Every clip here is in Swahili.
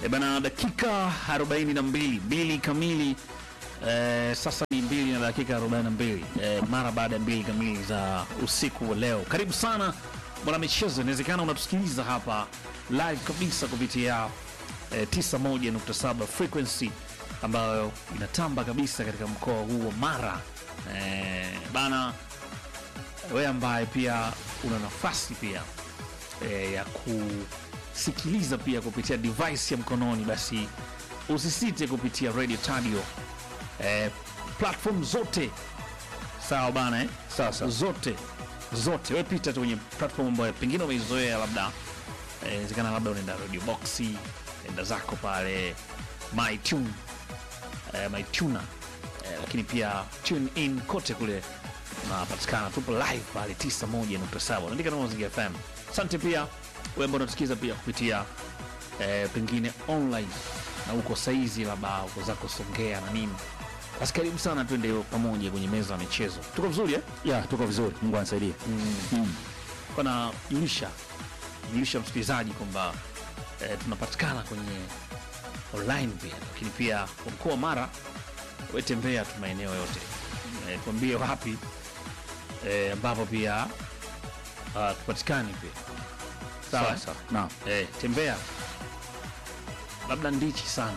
E bana, dakika 42 mbili kamili e, sasa ni mbili na dakika 42 e, mara baada ya mbili kamili za usiku wa leo. Karibu sana bwana michezo, inawezekana unatusikiliza hapa live kabisa kupitia e, 91.7 frequency ambayo inatamba kabisa katika mkoa huu wa Mara e, bana wewe ambaye pia una nafasi pia e, ya kusikiliza pia kupitia device ya mkononi, basi usisite kupitia Radio Tadio e, platform zote sawa bana eh? Sasa zote zote, we pita tu kwenye platform ambayo pengine umeizoea, labda eh, inawezekana labda unaenda Radio Boxi, enda zako pale MyTune eh, MyTuner eh, lakini pia tune in kote kule unapatikana, tupo live pale 91.7 unaandika na Mazingira FM. Asante pia wewe ambao unatusikiza pia kupitia eh, pengine online na uko saizi labda uko zako Songea na nini, basi karibu sana, twende pamoja kwenye meza ya michezo. Tuko vizuri eh? ya tuko vizuri, Mungu anisaidie. kana julisha julisha msikilizaji kwamba eh, tunapatikana kwenye online pia, lakini pia kwa mkoa wa Mara wetembea tu maeneo yote eh, tuambie wapi eh, ambapo pia uh, tupatikani pia sawa Sawa sawa. Naam. eh, tembea labda ndichi sana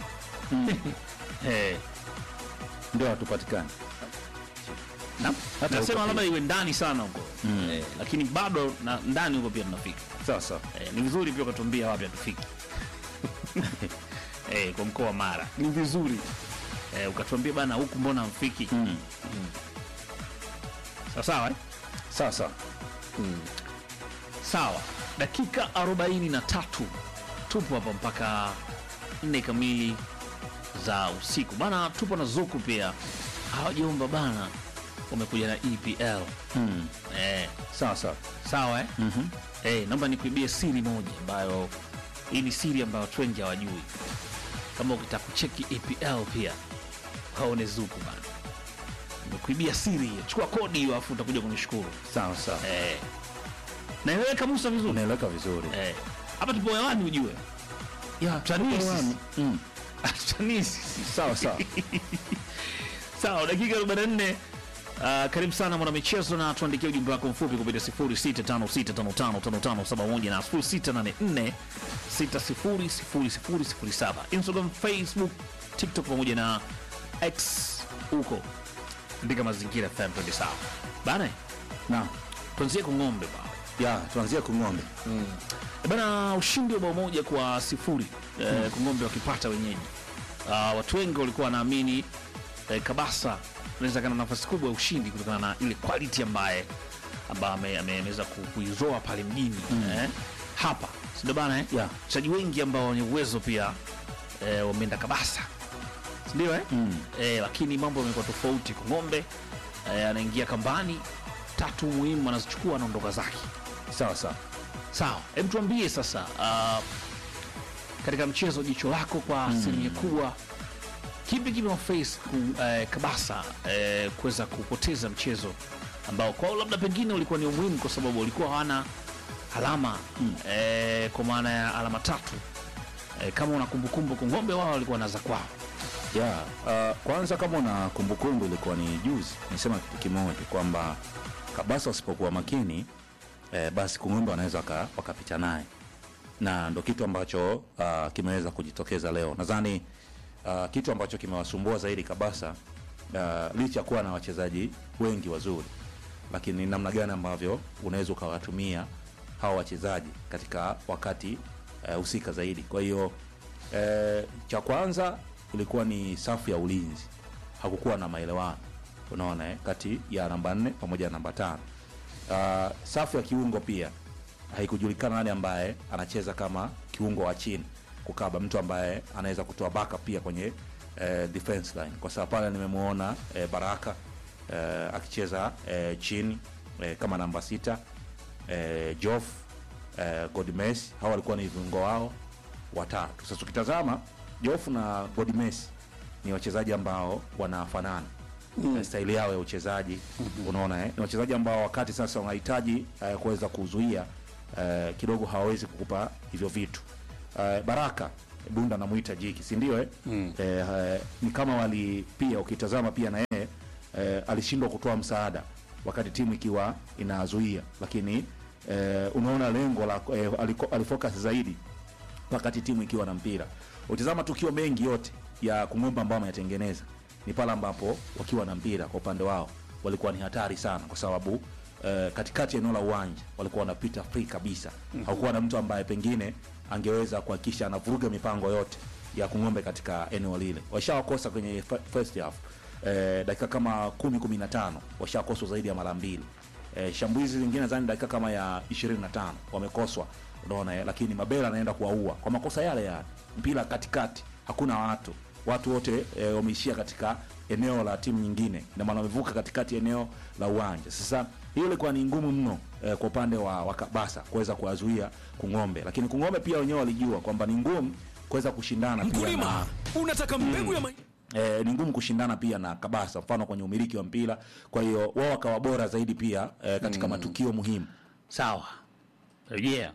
eh, Ndio hatupatikani. na, Hata nasema huko labda iwe ndani sana huko eh, lakini bado na, ndani huko pia tunafika Sawa sawa. Eh, ni vizuri pia ukatuambia wapi hatufiki eh, kwa mkoa wa Mara ni vizuri eh, ukatuambia bana huku mbona mfiki Mm. sawa sawa eh? Sawa sawa. sawa dakika 43 tupo hapa mpaka nne kamili za usiku bana tupo na zuku pia hawajomba bana wamekuja na EPL Mm. eh, Sawa sawa. sawa eh? Mhm. Hey, naomba nikuibie siri moja ambayo hii ni siri ambayo watu wengi hawajui. Kama ukitaka kucheki EPL pia waone Zuku bana, nimekuibia siri hiyo. Chukua kodi hiyo, afu utakuja kunishukuru. Sawa sawa. Eh, naeleweka Musa vizuri Unaeleweka vizuri. eh. Hapa tupo hewani ujue, Ya Tanisi. hewani. Mm. Tanisi. Sawa sawa. Sawa, dakika 44. Uh, karibu sana mwana michezo na tuandikia ujumbe wako mfupi kupitia 0656555571 na 0684600007 Instagram, Facebook, TikTok pamoja na X huko andika mazingira FM twende sawa bana. Naam. Tuanzie kwa ng'ombe bana. Ya tuanzie kung'ombe. E Bana, ushindi wa bao moja kwa sifuri eh, Kongombe wakipata wenyeji. Ah, watu wengi walikuwa wanaamini eh, Kabasa anaweza kana nafasi kubwa ya ushindi kutokana na ile quality ambaye ambaye ame- ame- ameweza ku- kuizoa pale mjini eh, hapa sindio bana eh? Yeah. wachezaji wengi ambao wenye uwezo pia eh, wameenda Kabasa sindio eh? eh, lakini mambo yamekuwa tofauti. Kongombe eh, anaingia kambani, tatu muhimu anazichukua, anaondoka zake. Sawa sawa. Sawa, hebu tuambie sasa, uh, katika mchezo jicho lako kwa asilimia kubwa, kipi kimewaface ku, eh, Kabasa eh, kuweza kupoteza mchezo ambao kwao labda pengine ulikuwa ni umuhimu kwa sababu walikuwa hawana alama eh, kwa maana ya alama tatu eh, kama una kumbukumbu, Kongombe wao walikuwa na za kwao. Ya, uh, kwanza kama una kumbukumbu ilikuwa ni juzi nisema kitu kimoja kwamba Kabasa wasipokuwa makini eh, basi Kung'ombe wanaweza waka- wakapita naye na ndo kitu ambacho uh, kimeweza kujitokeza leo. Nadhani uh, kitu ambacho kimewasumbua zaidi Kabasa uh, licha ya kuwa na wachezaji wengi wazuri, lakini namna gani ambavyo unaweza ukawatumia hawa wachezaji katika wakati eh, husika zaidi. Kwa hiyo eh, cha kwanza ilikuwa ni safu ya ulinzi, hakukuwa na maelewano unaona eh, kati ya namba nne pamoja na namba tano. Uh, safu ya kiungo pia haikujulikana nani ambaye anacheza kama kiungo wa chini kukaba, mtu ambaye anaweza kutoa backup pia kwenye eh, defense line, kwa sababu pale nimemwona eh, Baraka eh, akicheza eh, chini eh, kama namba sita eh, Jof eh, Godmes, hawa walikuwa ni viungo wao watatu. Sasa ukitazama Jof na Godmes ni wachezaji ambao wanafanana mm. staili yao ya uchezaji unaona eh? ni wachezaji ambao wakati sasa wanahitaji eh, kuweza kuzuia eh, kidogo hawawezi kukupa hivyo vitu eh, Baraka Bunda anamuita Jiki, si ndio eh? Eh, eh, ni kama wali pia ukitazama pia na yeye eh, alishindwa kutoa msaada wakati timu ikiwa inazuia, lakini eh, unaona lengo la eh, aliko- alifocus zaidi wakati timu ikiwa na mpira. Utizama tukio mengi yote ya Kung'ombe ambao wameyatengeneza ni pale ambapo wakiwa na mpira kwa upande wao walikuwa ni hatari sana, kwa sababu eh, katikati ya eneo la uwanja walikuwa wanapita free kabisa. Hakuwa na mtu ambaye pengine angeweza kuhakikisha anavuruga mipango yote ya Kung'ombe katika eneo lile. Washawakosa kwenye fa- first half eh, dakika kama kumi kumi na tano washakoswa zaidi ya mara mbili. Eh, shambulizi zingine zani dakika kama ya 25 wamekoswa, unaona eh, lakini Mabela anaenda kuwaua kwa makosa yale yale, mpira katikati, hakuna watu, watu wote eh, wameishia katika eneo la timu nyingine, na maana wamevuka katikati eneo la uwanja. Sasa hiyo ilikuwa ni ngumu mno eh, kwa upande wa, wa Kabasa kuweza kuwazuia Kung'ombe, lakini Kung'ombe pia wenyewe walijua kwamba ni ngumu kuweza kushindana pia na Mkulima, unataka mbegu ya mahindi eh, ni ngumu kushindana pia na Kabasa, mfano kwenye umiliki wa mpira. Kwa hiyo wao wakawa bora zaidi pia eh, katika matukio muhimu. Sawa, rejea.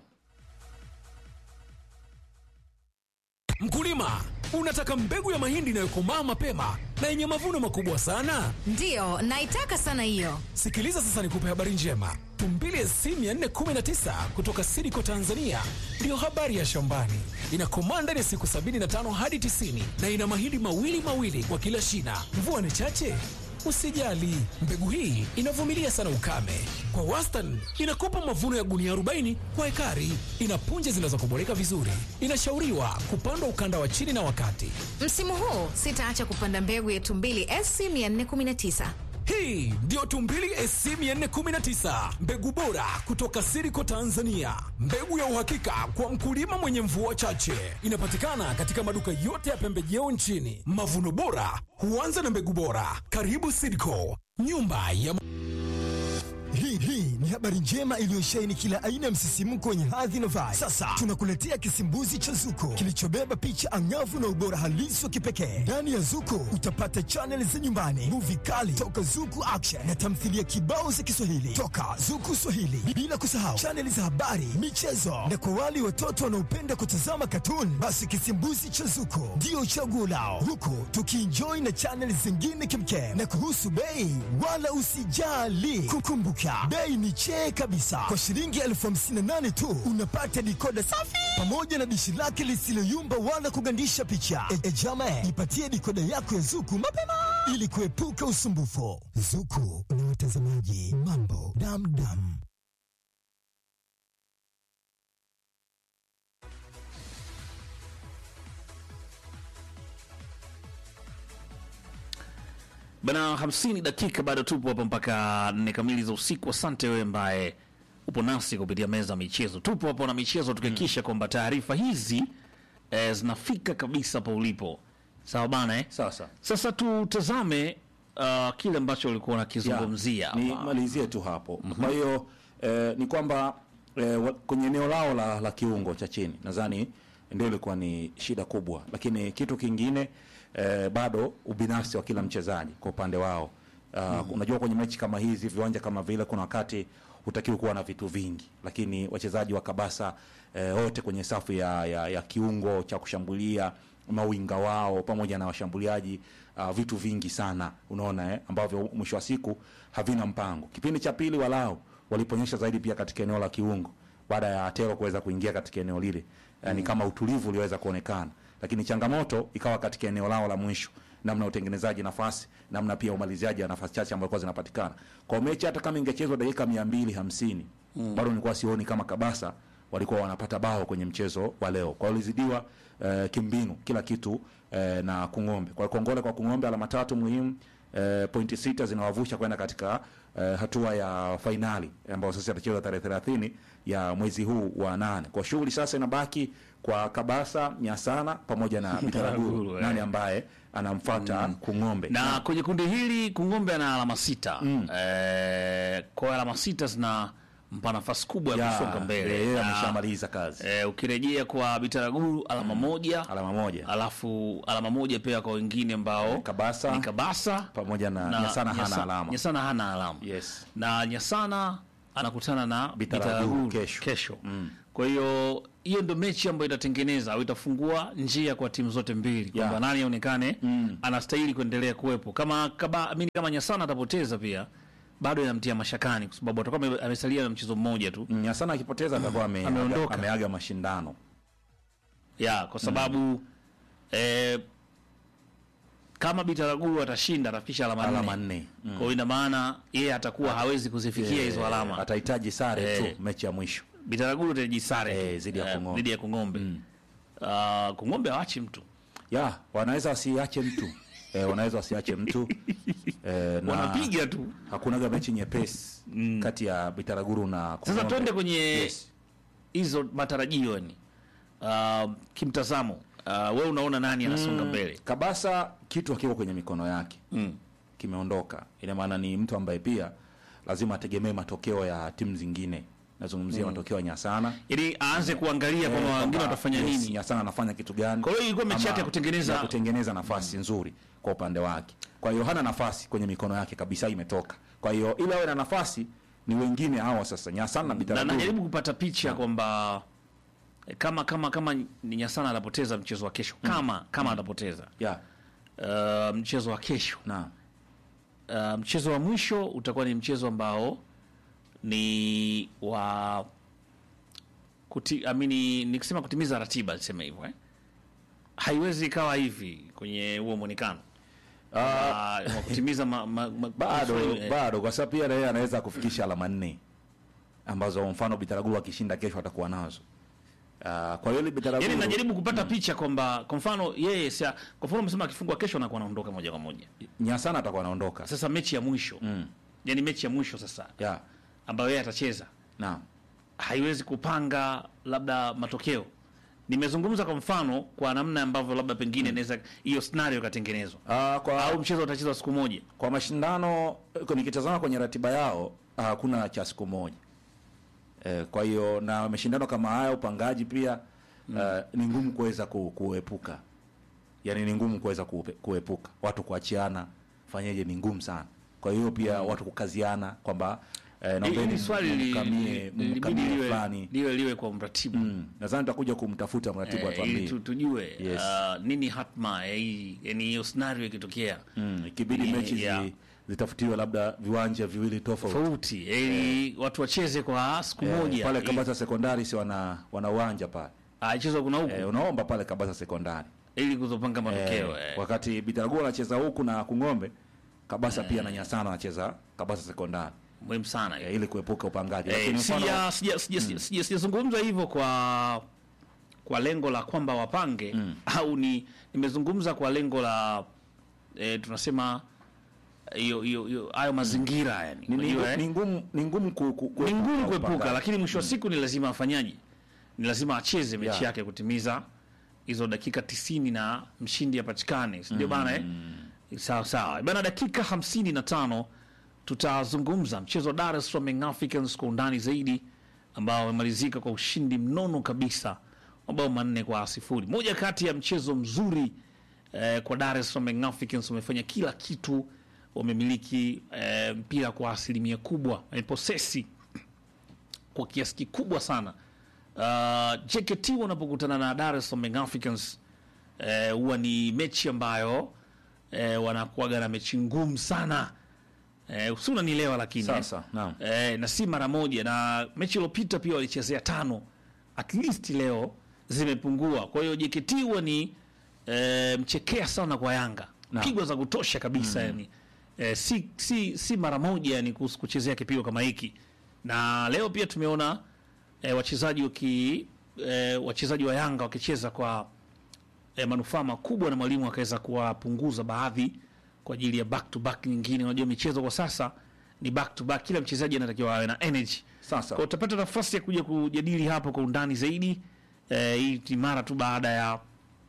Mkulima, unataka mbegu ya mahindi inayokomaa mapema na yenye mavuno makubwa sana? Ndiyo, naitaka sana hiyo. Sikiliza sasa nikupe habari njema. Tumbili SC 419 kutoka Sidiko Tanzania ndiyo habari ya shambani. Inakomaa ndani ya siku 75 hadi 90 na ina mahindi mawili mawili kwa kila shina. Mvua ni chache? Usijali, mbegu hii inavumilia sana ukame. Kwa wastani inakupa mavuno ya gunia 40 kwa ekari. Ina punje zinazokuboreka vizuri. Inashauriwa kupandwa ukanda wa chini na wakati. Msimu huu sitaacha kupanda mbegu ya Tumbili SC 419. Hii ndiyo Tumbili SC 419, mbegu bora kutoka Siriko Tanzania, mbegu ya uhakika kwa mkulima mwenye mvua chache. Inapatikana katika maduka yote ya pembejeo nchini. Mavuno bora huanza na mbegu bora. Karibu Siriko, nyumba ya Hii hii ni habari njema iliyosheheni kila aina ya msisimko wenye hadhi na vibe. Sasa tunakuletea kisimbuzi cha Zuko kilichobeba picha angavu na ubora halisi wa kipekee. Ndani ya Zuko utapata chaneli za nyumbani, muvi kali toka Zuku Action na tamthilia kibao za Kiswahili toka Zuku Swahili, bila kusahau chaneli za habari, michezo na kwa wale watoto wanaopenda kutazama katuni, basi kisimbuzi cha Zuko ndio chaguo lao, huku tukienjoy na chaneli zingine kimkem. Na kuhusu bei, wala usijali, kukumbuka bei ni chee kabisa. Kwa shilingi elfu hamsini na nane tu unapata dikoda safi pamoja na dishi lake lisiloyumba wala kugandisha picha. E, e jama, ipatie dikoda yako ya Zuku mapema ili kuepuka usumbufu. Zuku na watazamaji, mambo damdam. Bana, hamsini dakika bado tupo hapa mpaka nne kamili za usiku. Asante wewe ambaye upo nasi kupitia meza ya michezo. Tupo hapo na michezo tukihakikisha kwamba taarifa hizi eh, zinafika kabisa pa ulipo. Sawa bana eh? Sawa sawa. Sasa tutazame uh, kile ambacho ulikuwa Ya, unakizungumzia ni hapa. malizie tu hapo. Kwa hiyo eh, ni kwamba eh, wa- kwenye eneo lao la, la kiungo cha chini nadhani ndio ilikuwa ni shida kubwa, lakini kitu kingine eh, bado ubinafsi wa kila mchezaji kwa upande wao. Uh, Unajua, kwenye mechi kama hizi, viwanja kama vile, kuna wakati hutakiwi kuwa na vitu vingi, lakini wachezaji wa Kabasa eh, wote kwenye safu ya, ya, ya kiungo cha kushambulia mawinga wao pamoja na washambuliaji uh, vitu vingi sana unaona eh, ambavyo mwisho wa siku havina mpango. Kipindi cha pili walau waliponyesha zaidi pia katika eneo la kiungo baada ya Atero kuweza kuingia katika eneo lile mm. ni kama utulivu uliweza kuonekana, lakini changamoto ikawa katika eneo lao la mwisho, namna ya utengenezaji nafasi, namna pia umaliziaji wa nafasi chache ambazo zinapatikana kwa mechi. Hata kama ingechezwa dakika mia mbili hamsini mm. bado nilikuwa sioni kama Kabasa walikuwa wanapata bao kwenye mchezo wa leo. Kwa hiyo walizidiwa eh, kimbinu kila kitu eh, na Kung'ombe. Kwa hiyo kongole kwa Kung'ombe, alama tatu muhimu eh, pointi sita zinawavusha kwenda katika eh, hatua ya fainali ambayo sasa itachezwa tarehe 30 ya mwezi huu wa nane. Kwa shughuli sasa inabaki kwa Kabasa, Nyasana pamoja na Bitaraguru, Bitaraguru, eh. nani ambaye anamfuata Kung'ombe na kwenye kundi hili Kung'ombe ana alama sita eh, kwa hiyo alama sita zina mpa nafasi kubwa ya Ya, kusonga mbele. yeye Na, ameshamaliza kazi eh, ukirejea kwa Bitaraguru alama moja alama moja alafu alama moja pia kwa wengine ambao Kabasa ni Kabasa pamoja na, Nyasana hana Nyasa- alama Nyasana hana alama Yes. na Nyasana anakutana na Bitaraguru Bitaraguru kesho. kesho. Kwa hiyo hiyo ndo mechi ambayo itatengeneza au itafungua njia kwa timu zote mbili kwamba Yeah. nani aonekane anastahili kuendelea kuwepo. Kama kama amini kama Nyasana atapoteza pia bado inamtia mashakani kwa sababu atakuwa ame- amesalia na mchezo mmoja tu. Mm, Nyasana akipoteza atakuwa ame- Ameondoka. ameaga mashindano. ya kwa sababu eh, kama Bitaraguru atashinda atafikisha alama Alama nne. nne. Mm. Kwa hiyo ina maana yeye atakuwa hawezi kuzifikia hizo Eh, alama. Atahitaji sare Eh. tu mechi ya mwisho. Bitaraguru atajisare Eh, tu, dhidi ya eh, Kung'ombe. dhidi ya Kung'ombe. Ah, Kung'ombe hawachi mtu Ya, wanaweza wasiache mtu. Eh, wanaweza wasiache mtu. Eh, na wanapiga tu. hakunaga mechi nyepesi kati ya Bitaraguru na Sasa Kung'ombe. twende kwenye Yes. hizo matarajio yani, uh, kimtazamo uh, wewe unaona nani anasonga mbele? Kabasa kitu hakiko kwenye mikono yake. Mm. Kimeondoka. Ina maana ni mtu ambaye pia lazima ategemee matokeo ya timu zingine. Nazungumzia matokeo ya Nyasana. Ili aanze kuangalia Eh, kwamba wengine kwamba, watafanya yes, nini. Nyasana anafanya kitu gani? Kwa hiyo ilikuwa mechi Ama yake ya kutengeneza- ya kutengeneza nafasi nzuri kwa upande wake. Kwa hiyo hana nafasi kwenye mikono yake kabisa, imetoka. Kwa hiyo ili awe na nafasi ni wengine hawa sasa, Nyasana na Na Bitaraguru. najaribu kupata picha kwamba eh, kama kama kama ni Nyasana atapoteza mchezo wa kesho, kama kama atapoteza Yeah, uh, mchezo wa kesho na uh, mchezo wa mwisho utakuwa ni mchezo ambao ni wa kuti, amini nikisema kutimiza ratiba niseme hivyo eh? haiwezi ikawa hivi kwenye huo mwonekano uh, wa kutimiza ma, ma, ma, bado eh, bado, kwa sababu pia na yeye anaweza kufikisha alama nne ambazo kwa mfano Bitaraguru akishinda kesho atakuwa nazo. Uh, kwa hiyo ile Bitaraguru Yaani najaribu kupata picha kwamba kwa mfano yeye sia, kwa mfano umesema akifungwa kesho anakuwa anaondoka moja kwa moja. Nyasana atakuwa anaondoka. Sasa mechi ya mwisho mm. yaani mechi ya mwisho sasa Yeah, ambayo yeye atacheza na haiwezi kupanga labda matokeo. Nimezungumza kwa mfano kwa namna ambavyo labda pengine inaweza hiyo scenario ikatengenezwa uh, kwa au mchezo utachezwa siku moja. kwa mashindano eh, nikitazama kwenye ratiba yao ah, hakuna cha siku moja eh, kwa hiyo na mashindano kama haya upangaji pia eh, ni ngumu kuweza ku, kuepuka yani ni ngumu kuweza kuepe- kuepuka watu kuachiana fanyeje ni ngumu sana kwa hiyo pia watu kukaziana kwamba eh, naombeni Hili swali li- mkamie li- libidi mkamie liwe fulani liwe liwe kwa mratibu mm. nadhani tutakuja kumtafuta mratibu eh, ili atuambie tu- tujue Yes. ah, nini hatma ya hii yani hiyo scenario ikitokea mm. ikibidi Yeah, mechi yeah. zi, zitafutiwe labda viwanja viwili tofauti tofauti ili watu wacheze kwa siku Eh, moja pale ili- Kabasa sekondari si wana wana uwanja pale ah, ichezwe kuna huku eh, unaomba pale Kabasa sekondari ili kuzopanga matokeo eh, eh. wakati Bitaraguru anacheza huku na Kung'ombe Kabasa pia na Nyasana anacheza Kabasa sekondari muhimu sana eh, ili kuepuka upangaji Eh, lakini mfano sija- sija- sija- sija- sija- sijazungumza hivyo kwa kwa lengo la kwamba wapange au ni nimezungumza kwa lengo la eh, tunasema hiyo hiyo hiyo hayo mazingira yani ni, ni, unajua, eh? ni ngumu ni ngumu ku, ku, ni ngumu kuepuka upangaji. lakini mwisho wa siku ni lazima afanyaje ni lazima acheze mechi Yeah. yake kutimiza hizo dakika tisini na mshindi apatikane si ndio bana eh? sawa sawa bana dakika hamsini na tano tutazungumza mchezo wa Dar es Salaam Young Africans kwa undani zaidi ambao umemalizika kwa ushindi mnono kabisa mabao manne kwa sifuri moja kati ya mchezo mzuri eh, kwa Dar es Salaam Young Africans wamefanya kila kitu wamemiliki eh, mpira kwa asilimia kubwa wameposesi kwa kiasi kikubwa sana. Uh, JKT wanapokutana na Dar es Salaam Young Africans eh, huwa ni mechi ambayo eh, wanakuaga na mechi ngumu sana eh, si unanielewa lakini Sasa, naam. eh, na si mara moja, na mechi iliyopita pia walichezea tano, at least leo zimepungua. Kwa hiyo JKT huwa ni eh, mchekea sana kwa Yanga, Naam. pigwa za kutosha kabisa yani eh, si, si, si mara moja yani kuhusu kuchezea kipigo kama hiki, na leo pia tumeona eh, wachezaji waki eh, wachezaji wa Yanga wakicheza kwa eh, manufaa makubwa na mwalimu akaweza kuwapunguza baadhi kwa ajili ya back to back nyingine. Unajua michezo kwa sasa ni back to back, kila mchezaji anatakiwa awe na energy. Sasa. Kwa utapata nafasi ya kuja kujadili hapa kwa undani zaidi eh, hii ni mara tu baada ya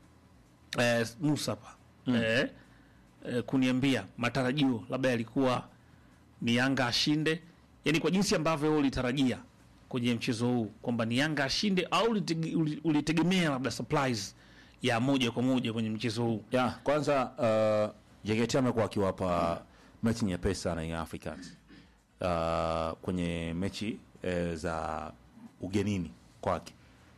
eh, Musa hapa eh, eh, kuniambia matarajio labda yalikuwa ni Yanga ashinde, yani kwa jinsi ambavyo wewe ulitarajia kwenye mchezo huu kwamba ni Yanga ashinde au ulitege- uli- ulitegemea labda surprise ya moja kwa moja kwenye mchezo huu? ya kwanza uh, JKT amekuwa akiwapa mechi nyepesi sana Young Africans uh, kwenye mechi eh, za ugenini kwake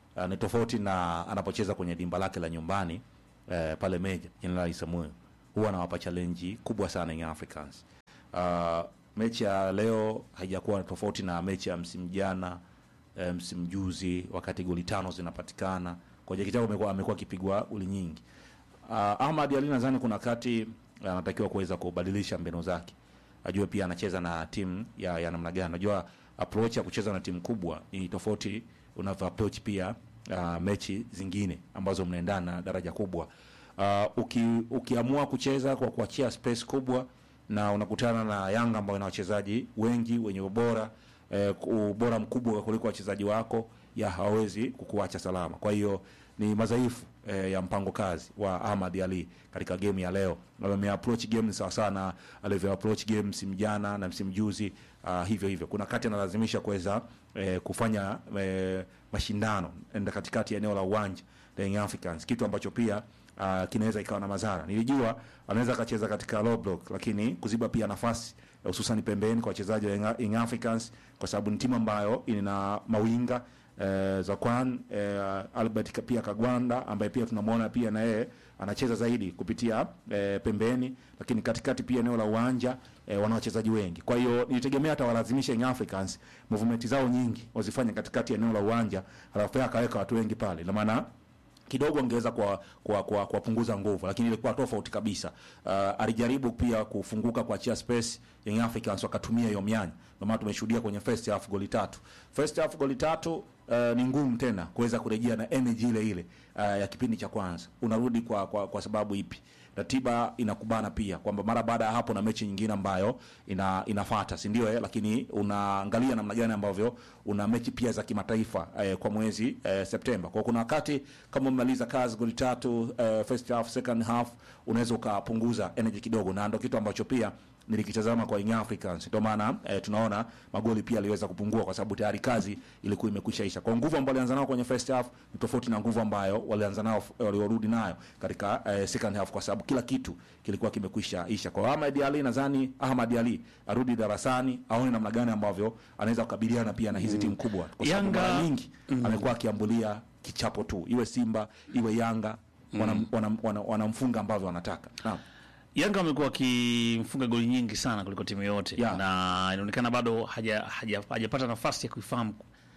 uh, ni tofauti na anapocheza kwenye dimba lake la nyumbani uh, pale Meja Jenerali Samuel, huwa anawapa challenge kubwa sana Young Africans. Uh, mechi ya leo haijakuwa tofauti na mechi ya msimu jana eh, msimu juzi, wakati goli tano zinapatikana kwa Jakitao amekuwa amekuwa akipigwa goli nyingi. Uh, Ahmad Ali nadhani kuna wakati anatakiwa kuweza kubadilisha mbinu zake, ajue pia anacheza na timu ya, ya namna gani. Najua approach ya kucheza na timu kubwa ni tofauti unavyo approach pia uh, mechi zingine ambazo mnaendana na daraja kubwa. Uh, uki, ukiamua kucheza kwa kuachia space kubwa na unakutana na Yanga ambayo ina wachezaji wengi wenye ubora eh, ubora mkubwa kuliko wachezaji wako, ya hawezi kukuacha salama. Kwa hiyo ni madhaifu eh, ya mpango kazi wa Ahmad Ali katika game ya leo. Ame approach game sawa sana alivyo approach game msimu jana na msimu juzi. Uh, hivyo hivyo kuna kati analazimisha kuweza eh, kufanya eh, mashindano enda katikati ya eneo la uwanja la Young Africans, kitu ambacho pia uh, kinaweza ikawa na madhara. Nilijua anaweza akacheza katika low block, lakini kuziba pia nafasi hususan pembeni kwa wachezaji wa Young- Young Africans, kwa sababu ni timu ambayo ina mawinga eh, Zakwan eh, Albert ka- pia Kagwanda ambaye pia tunamwona pia na yeye anacheza zaidi kupitia eh, pembeni, lakini katikati pia eneo la uwanja eh, wana wachezaji wengi. Kwa hiyo nilitegemea hata walazimisha Young Africans movement zao nyingi wazifanye katikati ya eneo la uwanja, halafu yeye akaweka watu wengi pale, ina maana kidogo angeweza kwa kwa kwa kuwapunguza nguvu, lakini ilikuwa tofauti kabisa. Uh, alijaribu pia kufunguka kuachia space Young Africans wakatumia hiyo mianya, ndio maana tumeshuhudia kwenye first half goli tatu. First half goli tatu uh, ni ngumu tena kuweza kurejea na energy ile ile uh, ya kipindi cha kwanza. Unarudi kwa kwa, kwa sababu ipi? Ratiba inakubana pia kwamba mara baada ya hapo na mechi nyingine ambayo ina inafuata, si ndio? Eh, lakini unaangalia namna gani ambavyo una mechi pia za kimataifa eh, kwa mwezi eh, Septemba. Kwa hiyo kuna wakati kama umemaliza kazi goli tatu eh, first half, second half unaweza ukapunguza energy kidogo, na ndio kitu ambacho pia nilikitazama kwa Young Africans. Ndio maana eh, tunaona magoli pia aliweza kupungua kwa sababu tayari kazi ilikuwa imekwisha isha. Kwa nguvu ambayo walianza nao kwenye first half ni tofauti na nguvu ambayo walianza nao waliorudi nayo katika eh, second half kwa sababu kila kitu kilikuwa kimekwisha isha. Kwa Ahmad Ali nadhani Ahmad Ali arudi darasani aone namna gani ambavyo anaweza kukabiliana pia na hizi timu kubwa kwa sababu Yanga- mara nyingi amekuwa akiambulia kichapo tu, iwe Simba iwe Yanga wanam- wanam- wana- wanamfunga ambavyo wanataka. Naam. Yanga amekuwa akimfunga goli nyingi sana kuliko timu yote Yeah. na inaonekana bado haja- haja- hajapata nafasi ya kuifahamu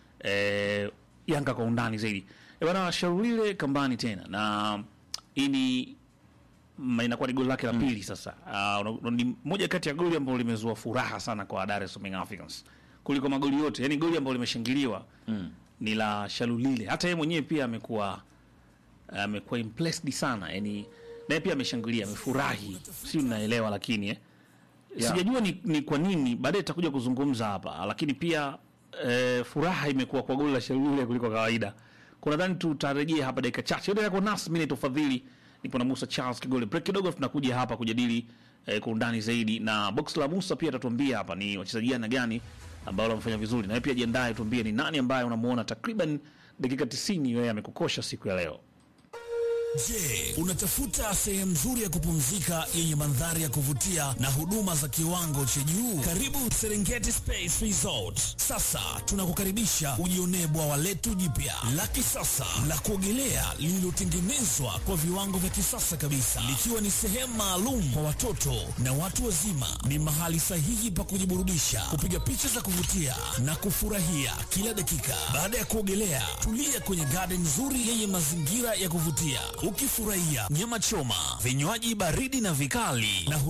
eh, Yanga kwa undani zaidi. E bana, Sharulile kambani tena na hii ni ma- inakuwa ni goli lake la pili sasa. Uh, ni moja kati ya goli ambalo limezua furaha sana kwa Dar es Salaam Young Africans kuliko magoli yote, yani goli ambalo limeshangiliwa ni la Shalulile. Hata yeye mwenyewe pia amekuwa amekuwa impressed sana, yani naye pia ameshangilia, amefurahi, si mnaelewa, lakini eh, Yeah. sijajua ni, ni kwa nini, baadaye tutakuja kuzungumza hapa, lakini pia eh, furaha imekuwa kwa goli la Shalulile kuliko kawaida. Kuna dhani tutarejea hapa dakika chache. Yote yako nasi, mimi naitwa Fadhili, nipo na Musa Charles Kigole. Break kidogo, tunakuja hapa kujadili eh, kwa undani zaidi, na box la Musa pia atatuambia hapa ni wachezaji gani na gani ambao wamefanya vizuri, na wewe pia jiandae, tuambie ni nani ambaye unamuona takriban dakika 90 wewe amekukosha siku ya leo. Je, unatafuta sehemu nzuri ya kupumzika yenye mandhari ya kuvutia na huduma za kiwango cha juu? Karibu Serengeti Space Resort. Sasa tunakukaribisha ujionee bwawa letu jipya la kisasa la kuogelea lililotengenezwa kwa viwango vya kisasa kabisa, likiwa ni sehemu maalum kwa watoto na watu wazima. Ni mahali sahihi pa kujiburudisha, kupiga picha za kuvutia na kufurahia kila dakika. Baada ya kuogelea, tulia kwenye garden nzuri yenye mazingira ya kuvutia, ukifurahia nyama choma, vinywaji baridi na vikali na